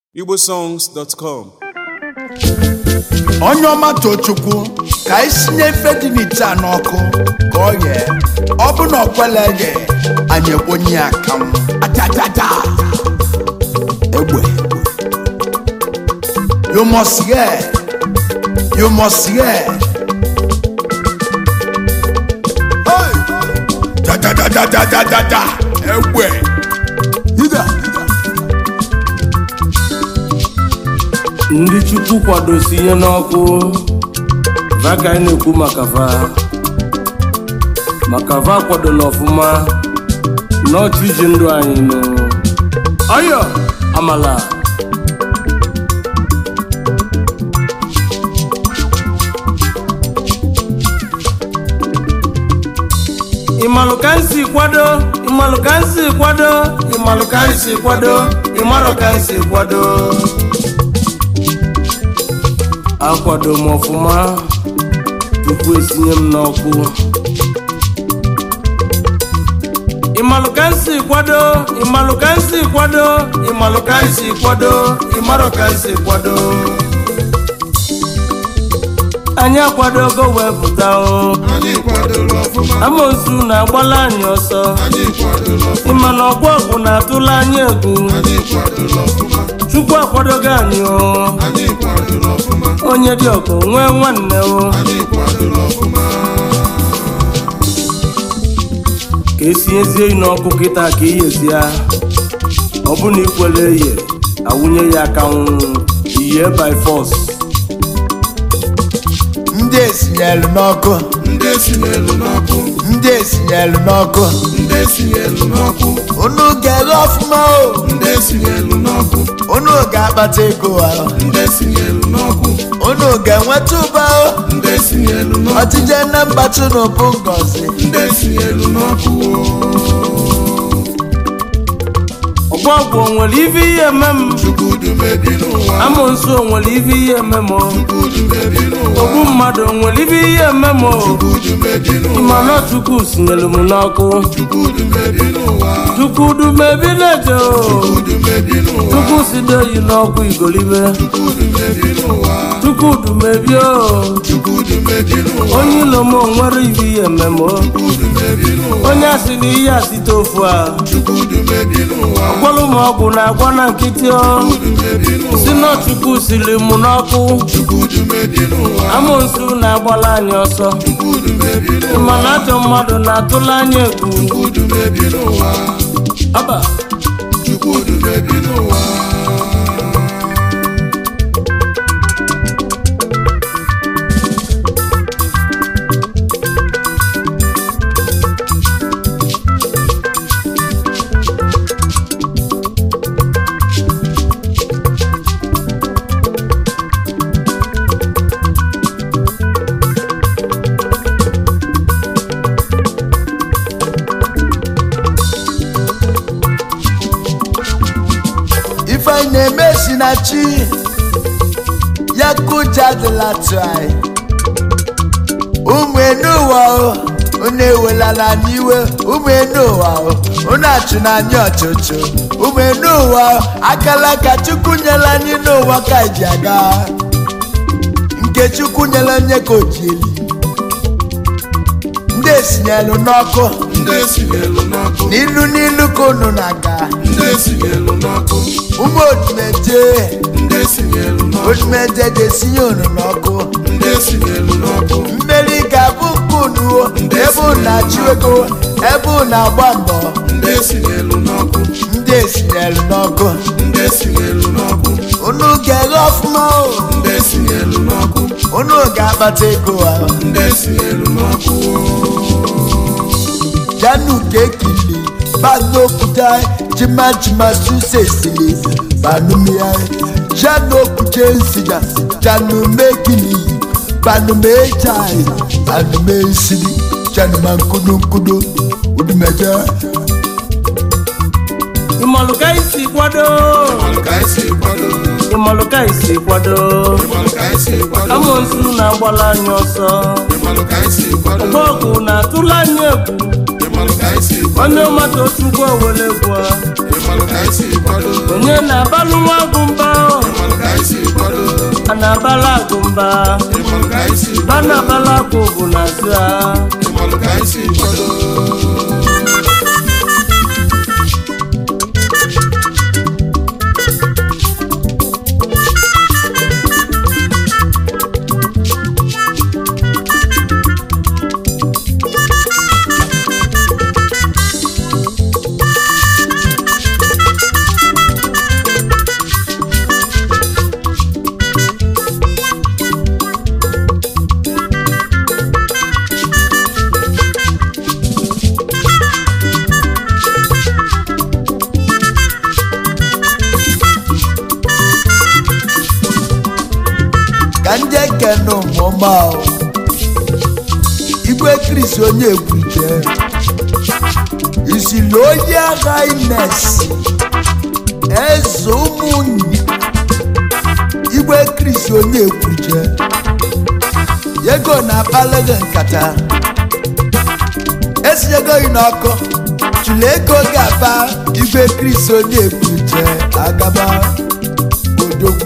igbosongs.com onye ọma tochukwu ka anyị sinye ife dị n'ite a n'ọkụ ka ọ ghee ọ bụ na ọkwele eghe anyị ekponye ya akanwụ atata egbe you must hear you must hear Hey! dadadadadadada egbe ida ndị chukwu kwadosi ihe n'ọkụ va ka anyị na-ekwu maka va maka va kwadola ọfụma n'ọchị iji ndụ anyị nụ ọyọ amala ịmalụ ka m si kwado ịmalụ ka m si kwado ịmalụ ka m si kwado ịmalụ ka m si kwado akwado m ọfụma tupu esinye m n'ọkụ ịmalụ ka m si kwado ịmalụ ka m si kwado ịmalụ ka m si kwado ịmarụ ka m si kwado anyị akwadogo wee pụta o Anyị kwadoro ọfụma, amosu na-agbala anyị ọsọ anyị kwadoro ọfụma, ịma na ọgwụ ọgwụ na-atụla anyị egwu anyị kwadoro ọfụma, chukwu akwadogo anyị o anyị kwadoro ọfụma, onye dị ọkụ nwee nwanne o anyị kwadoro ọfụma. ka esi ezie yi n'ọkụ kịta ka iyezi ya ọ bụ na ikwele eye awụnye ya aka nwụ iye by force ndị esinyelu n'ọkụ Ndị esinyelu n'ọkụ, ndị esinyelu n'ọkụ ndị esinyelu n'ọkụ, unu ga-eghe ọfụma o ndị esinyelu n'ọkụ, unu ga-akpata ego ahụ ndị esinyelu n'ọkụ, unu ga-enweta ụba o ndị esinyelu n'ọkụ, ọchịche nne mgbachi na ụbụ ngozi ndị esinyelu n'ọkụ. ọgwụ ọgwụ o nwere ife ihe eme m Chukwudu mebi n'ụwa, amonsu o nwere ife ihe eme m o. Chukwudu mebi n'ụwa, ogbu mmadụ o nwere ife ihe eme m o. Chukwudu mebi n'ụwa, ịma na chukwu sinyere m n'ọkụ Chukwudu mebi n'ụwa, chukwudu mebileje o Chukwudu mebi n'ụwa, chukwu sido yi n'ọkụ igolibe Chukwudu mebi n'ụwa, chukwudu mebie o Chukwudu mebi n'ụwa, onye ilo m o nwere ife ihe eme m o. Chukwudu mebi n'ụwa, onye asị na ihe asite ofu a Chukwudu mebi n'ụwa, gwọlụ m ọgwụ na-agwọ na nkịtị o Chukwudu mebi n'ụwa, si na chukwu siri m n'ọkụ Chukwudu mebi n'ụwa, amonsu na-agbala anyị ọsọ Chukwudu mebi n'ụwa, ịma na ajọ mmadụ na-atụla anyị egwu Chukwudu mebi n'ụwa, aba Chukwudu mebi n'ụwa. ife anyị na-eme si na chi ya kụja adịla tụ anyị ụmụ enuụwa o unu ewelala n'iwe ụmụ enuụwa o unu achụ n'anya ọchụchụ ụmụ enuụwa o akala ka chukwu nyere anyị n'ụwa ka anyị ji aga nke chukwu nyere onye ka o ji eli ndị esinyelu n'ọkụ Ndị esinyelu n'ọkụ, n'ilu n'ilu ka unu na-aga ndị esinyelu n'ọkụ, ụmụ odimeje ndị esinyelu n'ọkụ, odimeje ga-esinye unu n'ọkụ ndị esinyelu n'ọkụ, mmeri ga-abụ nke unu o, ebe unu na-achụ ego ebe unu na-agba mbọ ndị esinyelu n'ọkụ, ndị esinyelu n'ọkụ ndị esinyelu n'ọkụ, unu ga-eghe ọfụma o ndị esinyelu n'ọkụ, unu ga-akpata ego ahụ ndị esinyelu n'ọkụ. janu kekili banokuta jimajima susesili banumia janokuje nsija janumekili banumejai banumesili janumankununkunu udumeje ịmalụka isi kwado Ịmalụ ka anyị si kwado, ịmalụka isi kwado ịmalụ ka anyị si kwado, amonsu na-agbala anyị ọsọ ịmalụ ka anyị si kwado, ọgwụ ọgwụ na-atụla anyị egwu ịmalụ ka anyị si kwado, onye ọmata otu ụgwọ were gwa ịmalụ ka anyị si kwado, onye na-abalụ nwa agụ mba na balagụmba ịmalụ ka anyị si ba kwado na balagụ bụ na zia ịmalụ ka anyị si kwado ka ndị ekene ụmụma igwe kristi onye ekwuje isili onye agha ines eze ụmụnne igwe kristi onye ekwuje ego na-akpalụ gị nkata esinyego gị n'ọkụ chụlụ ego ga-aba igwe kristi onye ekwuje agaba odogwu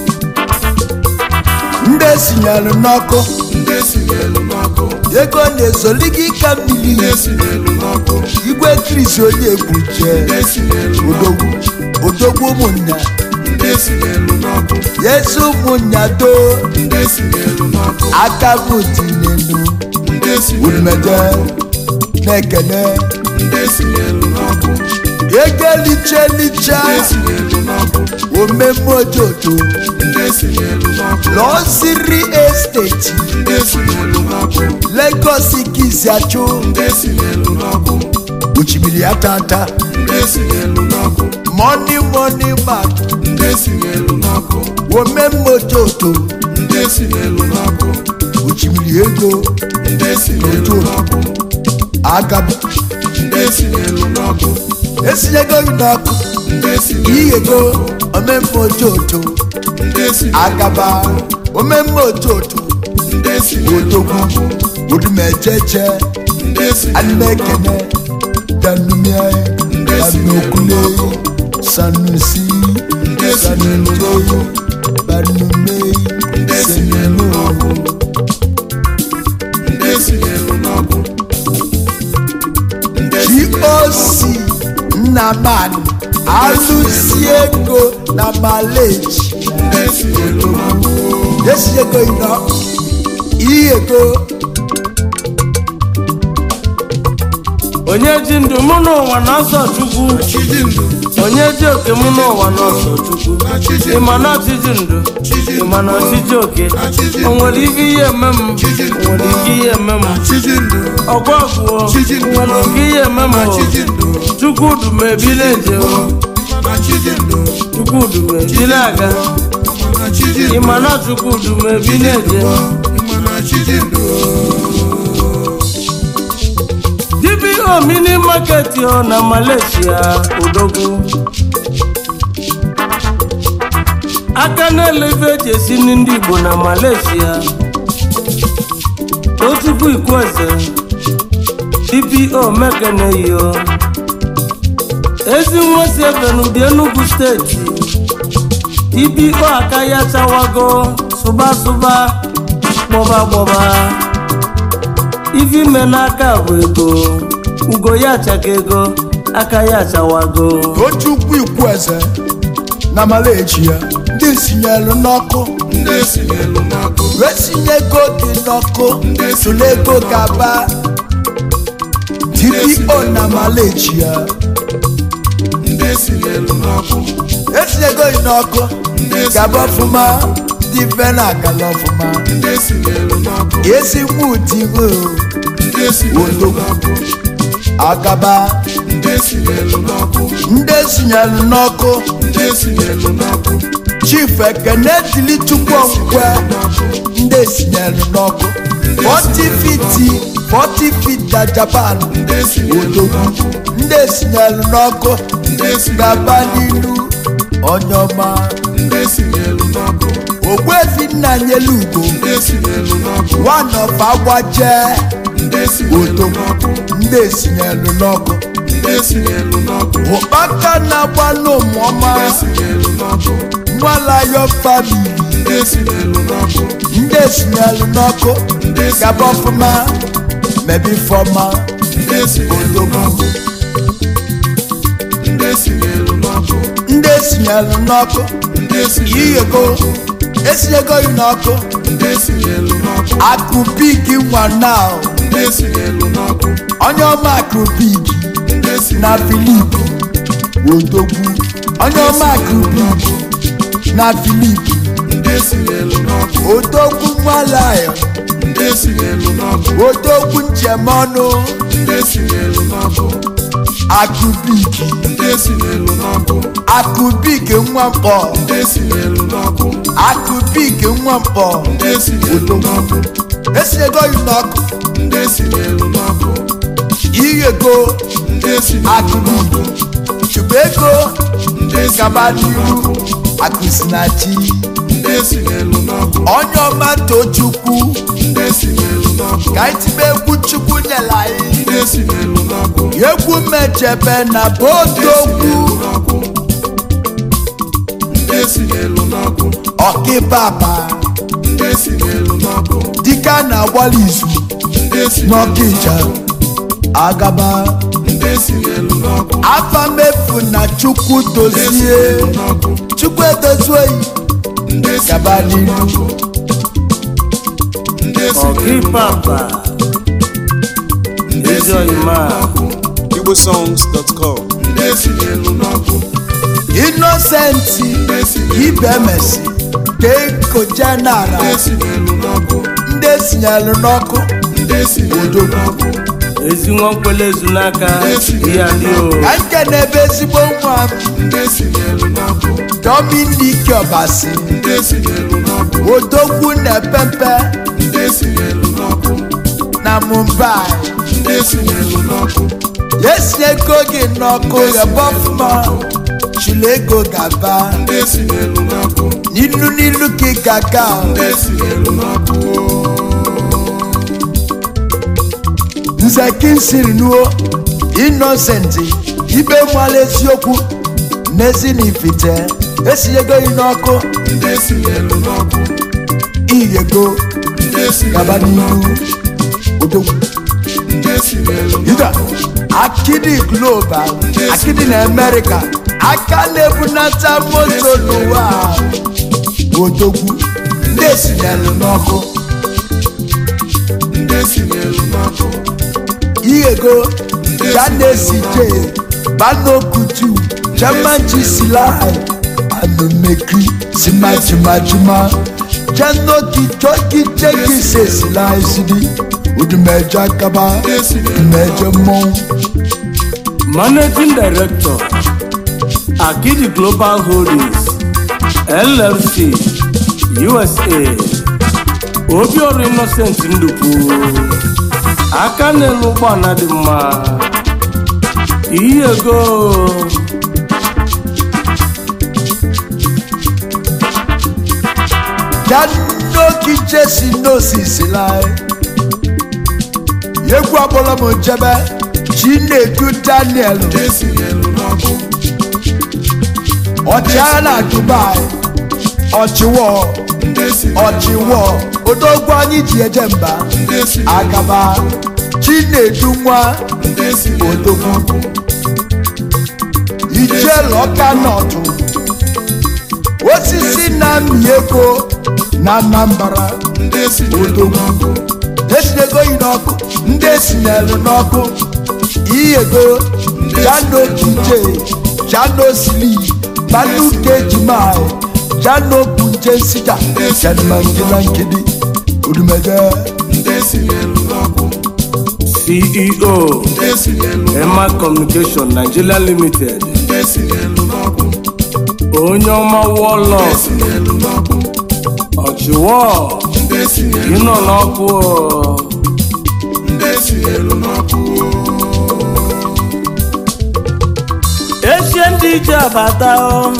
ndị esinyere n'ọkụ ndị si n'elu n'ọkụ ego na-ezoli gị ka mmiri ndị si n'elu n'ọkụ igwe kristi onye ekwuje ndị si n'elu n'ọkụ odogwu odogwu ụmụnya ndị si n'elu n'ọkụ yesu ụmụnya too ndị si n'elu n'ọkụ aka bụ tinenu ndị si n'elu umeje n'ọkụ na-ekene ndị si n'elu n'ọkụ ego liche liche ndị si n'elu n'ọkụ omemme ojoto ndị si n'elu n'ọkụ lọsiri esteti ndị si n'elu n'ọkụ legos kiziachụ ndị si n'elu n'ọkụ osimiri ya tata ndị si n'elu n'ọkụ mọni mọni mak ndị si n'elu n'ọkụ omemme ojoto ndị si n'elu n'ọkụ osimiri ego ndị si n'elu n'ọkụ agaba ndị si n'elu n'ọkụ esinyego gị n'ọkụ ndị si n'elu iyego omemme ojoto ndị si agaba omemme ojoto ndị si n'elu odogwu n'ọkụ odumejeje ndị si n'elu anumekene danumie danokule sanusi sanutoyo banume senenu ndị si n'elu n'ọkụ ndị si goc nnamani alụsi ego na maleji ndị si n'elu n'ọkụ yesiego ino iyego onye ji ndụ mụ n'ụwa na-asọ chukwu chiji ndụ onye ji oke mụ n'ụwa na-asọ chukwu na chiji ịma na ọchịchị ndụ ịma na ọchịchị oke Achịchị. o nwere ike ihe eme m o nwere ike ihe eme m chiji ndụ ọgwa ọgwụo Chiji. o nwere ike ihe eme m na o. chiji ndụ chukwudu ma ebile nje o na chiji ndụ chukwudu ma ebile aga na chiji ndụ ịma na chukwudu ma ebile nje ịma na chiji ndụ dbo mini market o na malaysia odogwu aka na-eleve eji esi nri ndị igbo na malaysia tochukwu ikweze dpo mekeneyo ezi nwesi ebenudi enugu steeti dpo aka ya chawago sụba sụba gbọba gbọba ife ime n'aka bụ ego ugo ya achaka ego aka ya achawago tochukwu ikwueze na maleji ya ndị sinyelu n'ọkụ ndị si n'elu n'ọkụ wee sinye ego gị n'ọkụ tụrụ ego gaba dpo na maleji ya ndị si n'elu n'ọkụ esinyego gị n'ọkụ gaba ọfụma dị be na agala ọfụma ndị si n'elu n'ọkụ ezi nwudi o ndị si n'elu n'ọkụ agaba ndị si n'elu n'ọkụ ndị sinyelu n'ọkụ ndị si n'elu n'ọkụ chief ekene dili chukwu okwukwe ndị sinyelu n'ọkụ 40 fiti 40 feet na japan ndị si n'elu n'ọkụ ndị sinyelu n'ọkụ ndị si gaba n'ilu onye ọma ndị si n'elu n'ọkụ ogbuefi nna nyelu ugo ndị si n'elu n'ọkụ one of agbaje ndị si n'elu n'ọkụ ndị sinyelu n'ọkụ ndị si n'elu n'ọkụ ụkpaka na-agba n'ụmụọma ndị si n'elu n'ọkụ nwalayo famili ndị esinyelu n'ọkụ ndị esinyelu n'ọkụ gaba ọfụma mebe ifeọma ndị esinyelu n'ọkụ ndị esinyelu n'ọkụ ndị esinyelu n'ọkụ ndị esinyelu iyego esinyego yi n'ọkụ ndị esinyelu n'ọkụ akụbigi nwa na ndị esinyelu n'ọkụ onye ọma akụbigi ndị esinyelu na filip odogwu onye ọma akụbigi na filip ndị esinyelu n'ọkụ odogwu nwalayo ndị esinyelu n'ọkụ odogwu nchemọnụ ndị esinyelu n'ọkụ akụbigi ndị esinyelu n'ọkụ akụbigi nwa mkpọ ndị esinyelu n'ọkụ akụbigi nwa mkpọ ndị esinyelu n'ọkụ esinyego yi n'ọkụ ndị esinyelu n'ọkụ iyego ndị esinyelu akụbigi chụbụ ego ndị gaba esinyelu n'iru n'ọkụ akụsinachi ndị esinyelu n'ọkụ onye ọma tochukwu ndị esinyelu n'ọkụ ka anyị tibe egwu chukwu nyela anyị ndị esinyelu n'ọkụ egwu mechebe na bodogwu n'ọkụ ndị esinyelu n'ọkụ ọkịbaba ndị esinyelu n'ọkụ dịka na-agbali izu ndị esinyelu n'ọkịja agaba ndị esinyelu n'ọkụ afa mefu na chukwu ndị dozie esinyelu n'ọkụ chukwu edozuoyi ndị gaba esinyelu n'iru n'ọkụ ndị esinyelu ọkịpapa ndị ezi esinyelu ọyịma n'ọkụ igbosongs.com ndị esinyelu n'ọkụ inosenti ndị esinyelu ibemesi keko jenara ndị esinyelu n'ọkụ ndị esinyelu n'ọkụ ndị esinyelu n'ọkụ ezi nwa nkwele ezu n'aka ihe adị o ka nke na-ebe ezigbo nwa m ndị esinyelu n'ọkụ dominik ọbasi ndị esinyelu n'ọkụ odogwu na pempe ndị esinyelu n'ọkụ na mumbai ndị esinyelu n'ọkụ esinyego gị n'ọkụ ghebe ọfụma chụlụ ego gaba ndị esinyelu n'ọkụ n'ilu n'ilu ka ị ga-aga ndị esinyelu n'ọkụ nze kinsiri nuo inosenti ibe nwala eziokwu n'ezi na ifite esinyego gị n'ọkụ ndị esinyelu n'ọkụ iyego ndị gaba esinyelu n'ilu odogwu ndị esinyelu Ida, akidi global akidi na amerịka aka na-ebunata moto n'ụwa a. odogwu ndị esinyelu n'ọkụ ndị esinyelu n'ọkụ ihego janesi je banokutu jamanji silai anomeki simajimajima janoki joki jeki se silai sidi udumeja kaba udumeja mmọnwụ managing director akidi global holdings llc usa obiọrụ innocent ndukwu aka na-elu ụgbọala dị mma ihe ego janoki jesi n'osisi lai egwu ọbụla m jebe chinedu daniel ndị esinyelu n'ọkụ ọchịagha na dubai ọchịwọ ndị esinyelu ọchịwọ odogwu anyị ji eje mba ndị esinyelu agaba chinedu nwa ndị esinyelu odogwu n'ọkụ ijele ọka nọtụ osisi na-amị ego na anambra ndị esinyelu n'ọkụ esinyego yi n'ọkụ ndị esinyelu n'ọkụ iyego jano kije jano sili banu kejimai jano punje nsija janmangila nkidi odumeje ndị esinyelu n'ọkụ ceo ndị esinyelu emma communication nigeria limited ndị esinyelu n'ọkụ onye ọma wọlọ esinyelu n'ọkụ ọchịwọ ndị esinyelu ịnọ n'ọkụ o. ndị esinyelu n'ọkụ echie ndị ije abata o.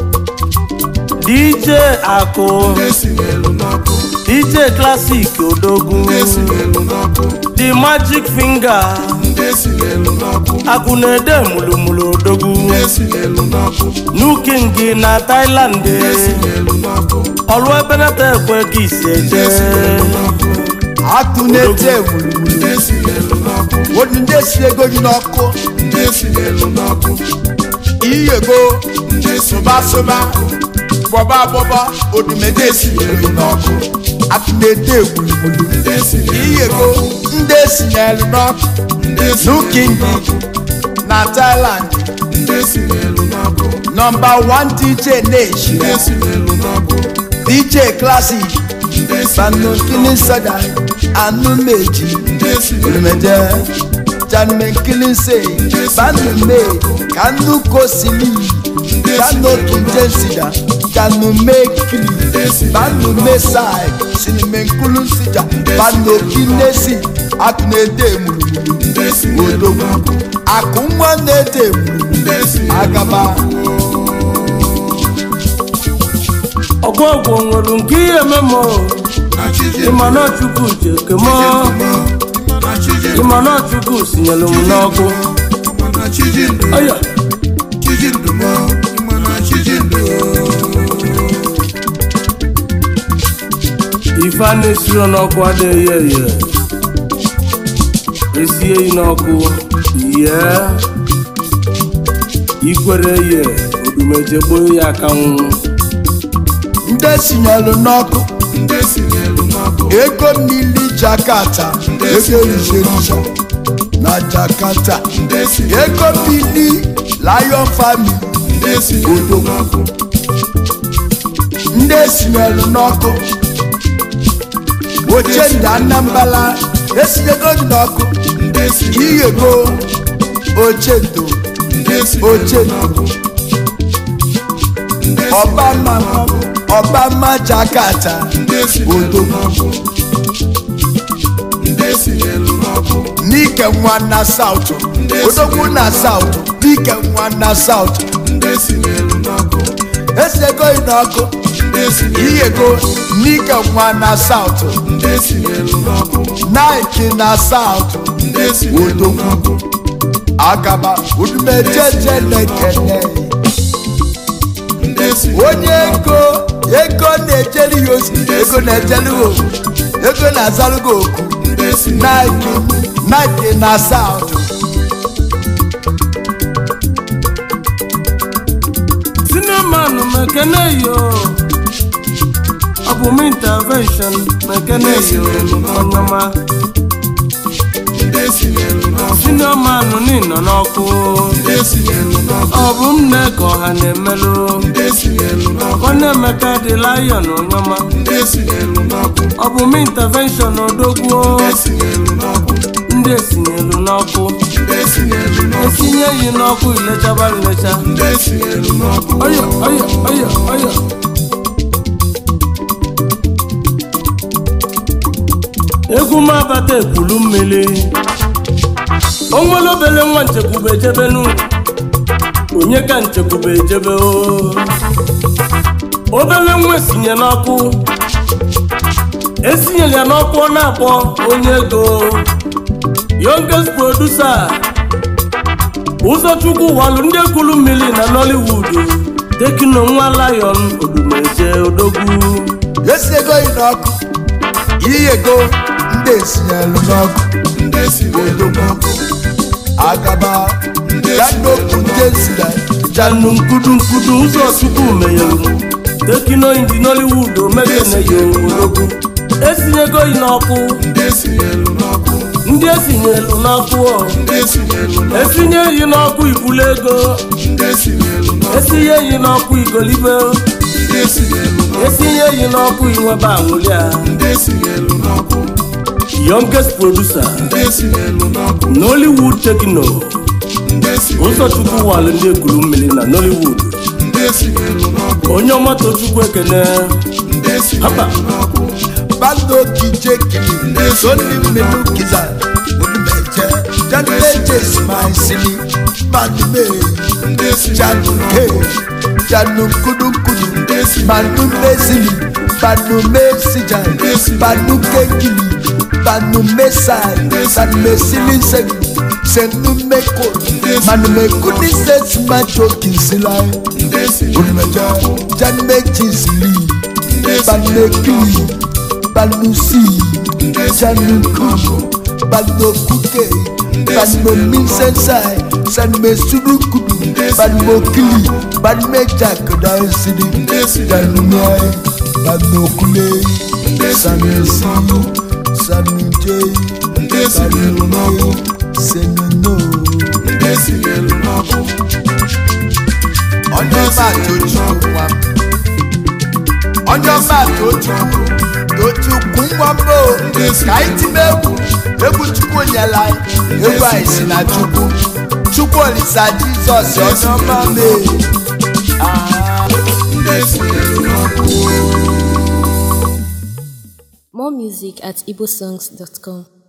dj akụ ndị esinyelu n'ọkụ dj klasik odogwu ndị esinyelu n'ọkụ the magic finger ndị esinyelu n'ọkụ akụ na-ede mulumulu odogwu ndị esinyelu n'ọkụ nuking na thailand ndị esinyelu n'ọkụ ọlụ ebenata ekwe ka isi eje atụ na-ete egwuregwu ndị esinyelu n'ọkụ wodi ndị si ego gị n'ọkụ ndị esinyelu n'ọkụ iyego ndị sụba sụba gbọba gbọba odumede si ego gị n'ọkụ atụ na-ete egwuregwu ndị esinyelu iyego ndị esinyelu n'ọkụ ndị esinyelu n'ukindi n'ọkụ na Thailand ndị esinyelu n'ọkụ nọmba 1 DJ Nation ndị esinyelu n'ọkụ DJ Classic ndị Banu esinyelu Kini Soda Anu Meji ndị esinyelu Olùmẹ̀jẹ̀ Janme Kili Se Banu Me Kanu Kosili Kanu Kinje Sida Kanu Me Kili Banu Me Sai Sinime Nkulu Sida Banu Kinesi Akunede Mulumulu ndị esinyelu Odogwu n'ọkụ Akunwa Nede Mulumulu ndị esinyelu Agaba ọgwụ ọgwụ nwere nke ihe memo na chiji ịma na chukwu ji ekemo na chiji ịma na chukwu sinyere m n'ọkụ na chiji ndụ ọya chiji ndụ mọ ịma na chiji ndụ ife a na-esiro n'ọkụ adịghị ye ye esie yi n'ọkụ ye ikwere ye odumeje gboo ya aka nwụ Ndị esinyelu n'ọkụ ndị esinyelu n'ọkụ ego mmiri Jakarta ego eriserisa na Jakarta ndị esinyelu ego mmiri Lion Family ndị esinyelu n'ọkụ ndị esinyelu n'ọkụ oche ndị Anambra esinyego gị n'ọkụ ndị esinyelu iyego oche ndo ndị esinyelu oche ndo n'ọkụ ndị ọbama ọbama Jakarta ndị esinyelu n'ọkụ ndị esinyelu n'ọkụ n'ike nwa na South odogwu na South n'ike nwa na South ndị esinyelu n'ọkụ esinyego gị n'ọkụ ndị esinyelu iyego n'ike nwa na South ndị esinyelu n'ọkụ Nike na South ndị esinyelu n'ọkụ agaba udumejeje lekene ndị esinyelu onye ego ego na-ejeri ya ozi ego na-ejeri ya oku ego na-azara gị oku ndị esinyelu Nike Nike na South sinemanụ mekene yo ọ bụ m intervention mekene yo onyema ndị esinyelu n'ọkụ sinemanụ n'ịnọ n'ọkụ ndị esinyelu n'ọkụ ọ bụ m na-eke ọha na-emelụ ndị esinyelu n'ọkụ nwanne emeka dị lion onyema ndị esinyelu n'ọkụ ọ bụ m intervention odogwuo ndị esinyelu n'ọkụ ndị esinyelu n'ọkụ ndị esinyelu n'ọkụ esinye yi n'ọkụ ilechaba ilecha ndị esinyelu n'ọkụ ọya ọya ọya ọya egwu m abata ekwulu mmiri onwere obele nwa nchekwube ejebenu onye ka nchekwube ejebe o obele nwa esinye n'ọkụ esinyere ya n'ọkụ ọ na-akpọ onye ego youngest producer ụzọchukwu walụ ndị ekwulu mmiri na nollywood tekino nwa lion odumeje odogwu esinyego gị n'ọkụ iyego ndị esinyelu n'ọkụ ndị esinyelu n'ọkụ agaba janokwu ndị esira janu nkudu nkudu ụzọchukwu menyere tekino indi nollywood omekene yo odogwu esinyego yi n'ọkụ ndị esinyelu n'ọkụ ndị esinyelu n'ọkụ ọ. ndị esinyelu n'ọkụ esinye yi n'ọkụ ibulu ego ndị esinyelu n'ọkụ esinye yi n'ọkụ igolibe ndị esinyelu n'ọkụ esinye yi n'ọkụ inwebe anwụlia ndị esinyelu n'ọkụ youngest producer ndị esinyelu n'ọkụ nollywood tekino ndị esinyelu ụzọchukwu walụ ndị ekwuru mmiri na nollywood ndị esinyelu n'ọkụ onye ọmata chukwu ekene ndị hapa esinyelu n'ọkụ bando kije kili soni mmenu kiza udumeje janumeje simaisili manume ndị esinyelu januke janu kudukudu manume zili manume sija manuke kili manume sai manume sili segi senume ko manume kuni sesi majo kisila ndị esinyelu udumeje janumeji zili banmekili banmusi sanuku banmokuke banmominsensai sanmesurukudu banmokili banmejakodansidi danumai banmokule sanusi sanuje banmokule senono. ọjọ́ bá tó tukù wá ọjọ́ bá tó tukù tó tukù wọ́n bò káyí ti mẹ́kù egwu chukwu nyela egwu àìsí na chukwu chukwu olisa jizọs ọjọ́ bá mee. More music at igbosongs.com.